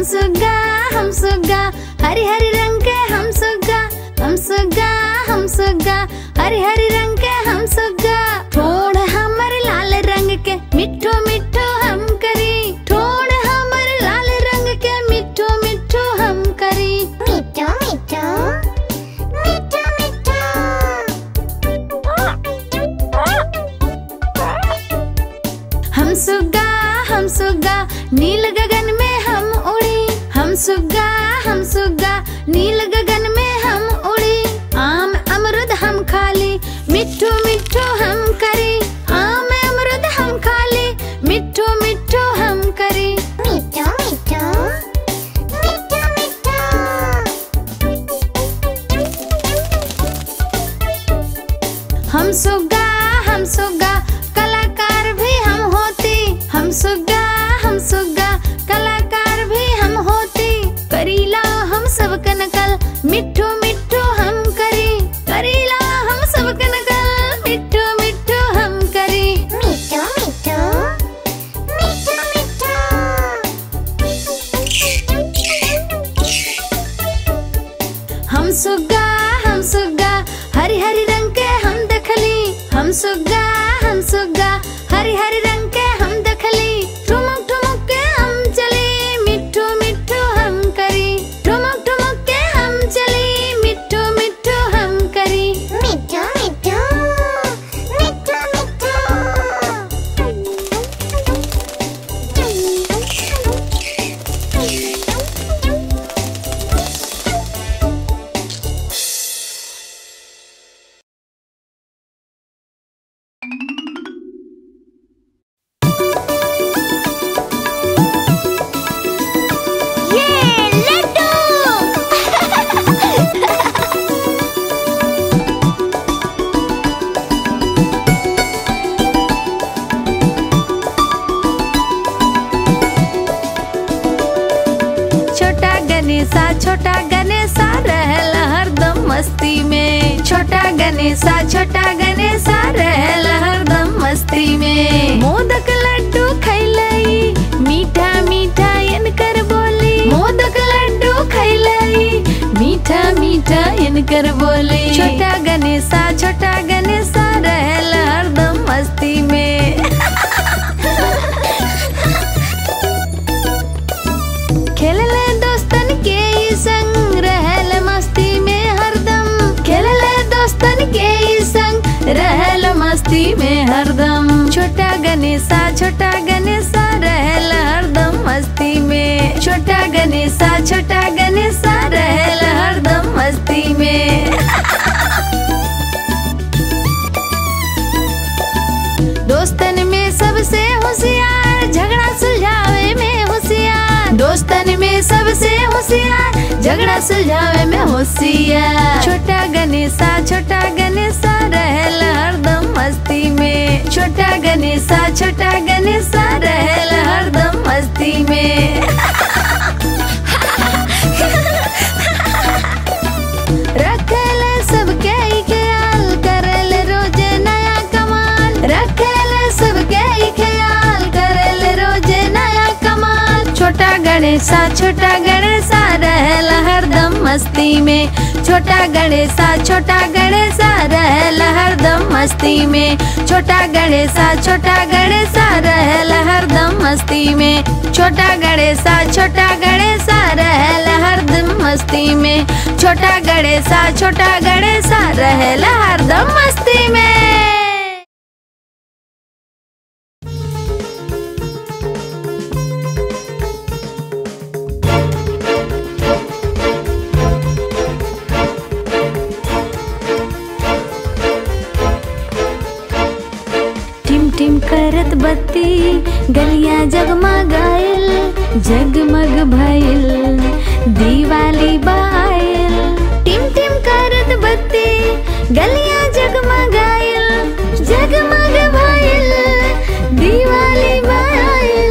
सुग्गा हम सुग्गा हरी हरी रंग के हम सुग्गा हम सुग्गा हम सुग्गा हरी हरी रंग के हम सुग्गा ठोड़ हमर लाल रंग के मिठो मिठो हम करी ठोड़ हमर लाल रंग के मिठो मिठो हम करी मिठो मिठो मिठो मिठो हम सुग्गा हम सुग्गा नील गगन में हम उड़ी हम सुग्गा हम सुग्गा नील गगन में हम उड़ी आम अमरुद हम खाली मिठो मिठो हम करी आम अमरुद हम खाली मिठो मिठो हम करी मिठो मिठो मिठो मिठो हम सुग्गा हम सुग्गा कलाकार भी हम होती हम सुग्गा हम सुग्गा कलाकार भी हम होती करीला हम सब कनकल मिठो मिठो हम करी करीला हम सब कनकल मिठो मिठो हम करी मिठो मिठो मिठो मिठो हम सुग्गा हम सुग्गा हरी हरी रंग के हम दखली हम सुग्गा हम सुग्गा हरी हरी रंग के हम दखली ठुमक ठुमक के हम चली मिठो मिठो हम करी ठुमक ठुमक के हम चली मिठो मिठो हम करी मिठो मिठो मिठो मिठो ये लड्डू छोटा गणेशा छोटा गणेशा रहल हरदम मस्ती में छोटा गणेशा छोटा गणेशा रहल हरदम मस्ती में मोदक लड्डू खैलई मीठा मीठा इनकर बोली मोदक लड्डू खैलई मीठा मीठा इनकर बोली छोटा गणेशा छोटा गणेशा रहल हरदम मस्ती में खेलले दोस्तन के ई संग रहल मस्ती में हरदम खेलले दोस्तन के ई संग रहल मस्ती में हरदम छोटा गणेशा छोटा गणेशा रहल हरदम मस्ती में छोटा गणेशा छोटा गणेशा रहल हरदम मस्ती में दोस्तन में सबसे होशियार झगड़ा सुलझावे में होशियार दोस्तन में सबसे होशियार झगड़ा सुलझावे में होशियार छोटा गणेशा छोटा गणेशा रहल हरदम मस्ती में छोटा गणेशा छोटा गणेशा रहल हरदम मस्ती में रखेले सबके ही ख्याल करेले रोज नया कमाल रखेले सबके ही ख्याल करेले रोज नया कमाल छोटा गणेशा छोटा गणेशा रहल हरदम मस्ती में छोटा गणेशा छोटा गणेशा रहल हरदम मस्ती में छोटा गणेशा छोटा गणेशा रहल हरदम मस्ती में छोटा गणेशा छोटा गणेशा रहल हरदम मस्ती में छोटा गणेशा छोटा गणेशा रहल हरदम मस्ती में टिम टिम करत बत्ती गलियां जगमगाइल जगमग भइल दिवाली बाइल टिम टिम करत बत्ती गलियां जगमगाइल जगमग भइल दिवाली बाइल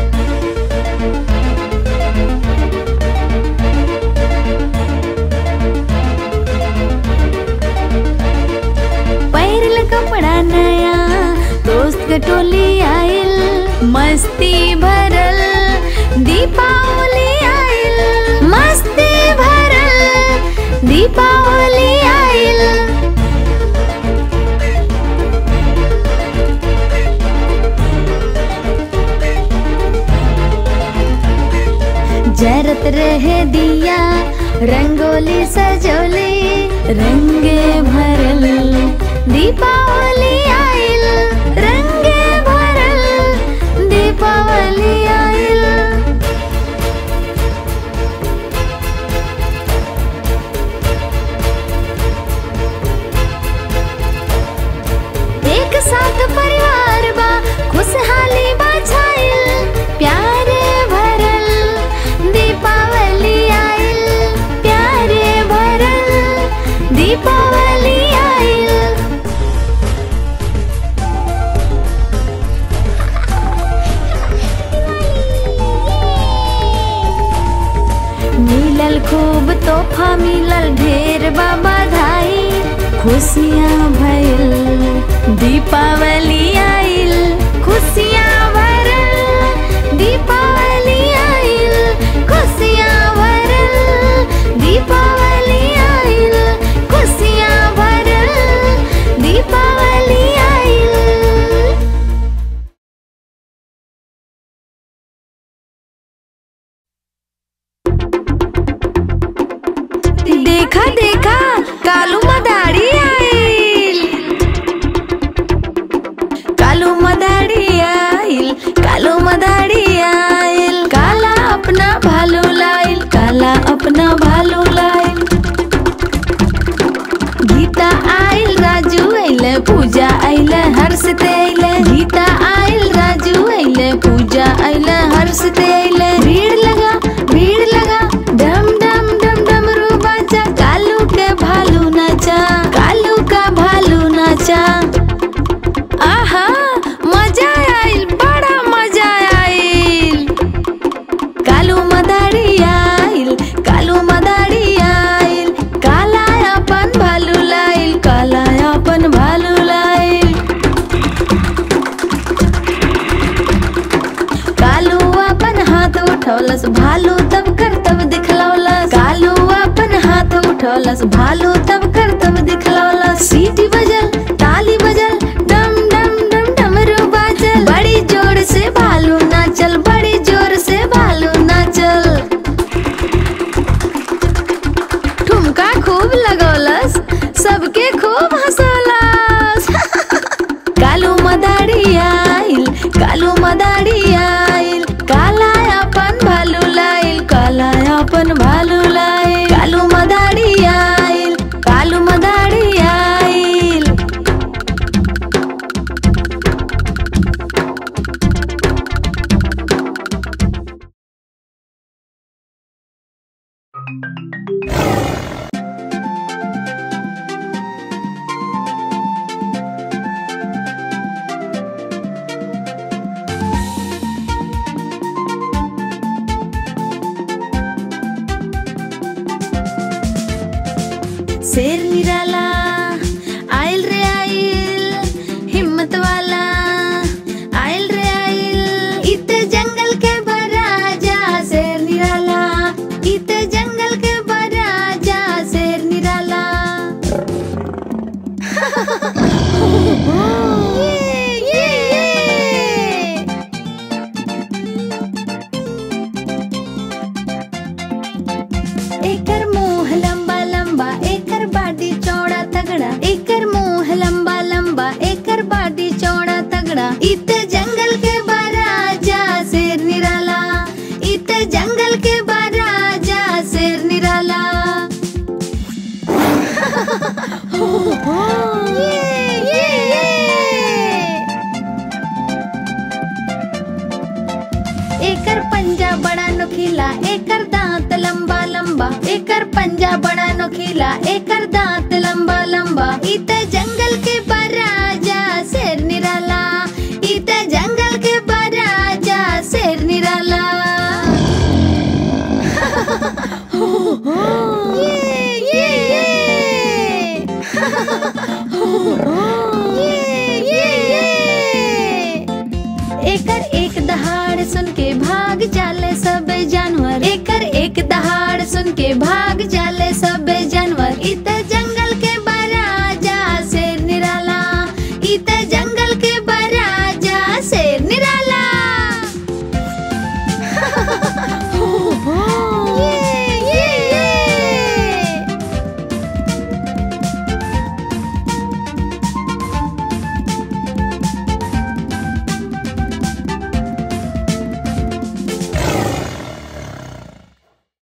पैरल कपड़ा नया दोस्त के टोली आइल मस्ती भरल दीपावली आइल दीपावली आइल जरत रहे दिया रंगोली सजोली रंगे भरल दीपावली आइल रंगे भरल दीपावली आइल एक साथ परिवार बा खुशहाली बा छाइल प्यारे भरल दीपावली आइल प्यारे भरल दीपावली आइल मिलल खूब तोहफा मिलल ढेर बा बधाई खुशियाँ भइल दीपावली आइल खुशियाँ भरल दीपावली आइल खुशियाँ भरल दीपावली आइल खुशियाँ भरल दीपावली आइल देखा देखा कालू मदारी आइल कालू मदारी आइल कालू मदारी आइल काला अपना भालू लाइल काला अपना भालू लाइल गीता आइल राजू अइले पूजा अइले हर्ष ते अइले गीता आइल राजू अइले पूजा अइले हर्ष ते अइले भीड़ लगा भीड़ लगा डम डम डम डमरू बाजा कालू के भालू नाचा कालू का भालू नाचा आहा मजा आइल बड़ा मजा आइल कालू मदारी आइल कालू मदारी आइल काला अपन भालू लाइल काला अपन भालू लाइल कालू अपन हाथ उठौलस भालू तब कर तब दिखलौलस कालू अपन हाथ उठौलस भालू तब कर तब दिखलौलस सीटी बजल ताली बजल डम डम डम डमरू बाजल बड़ी जोर से भालू नाचल बड़ी जोर से भालू नाचल ठुमका खूब लगौलस सबके खूब हंसौलस कालू मदारी आइल कालू मदारी आइल काला अपन भालू लाइल काला अपन भालू लाइल कालू मदारी आइल कालू मदारी आइल शेर निराला आइल रे आइल हिम्मत वाला आइल रे आइल इत जंगल के बराजा शेर निराला इत जंगल के बराजा शेर निराला ये, ये, ये। एकर मुंह लंबा लंबा एकर बाडी चौड़ा तगड़ा एकर मुंह लंबा लंबा एकर बाडी चौड़ा तगड़ा इत जंगल के बाराजा शेर निराला इत जंगल के बाराजा शेर निराला ये, ये, ये। एकर पंजा बड़ा नोखीला एकर दांत लंबा लंबा एकर पंजा बड़ा नोखीला एकर दांत लंबा लंबा इत जंगल के बराजा शेर निराला इत जंगल के बराजा शेर निराला ये, ये, ये।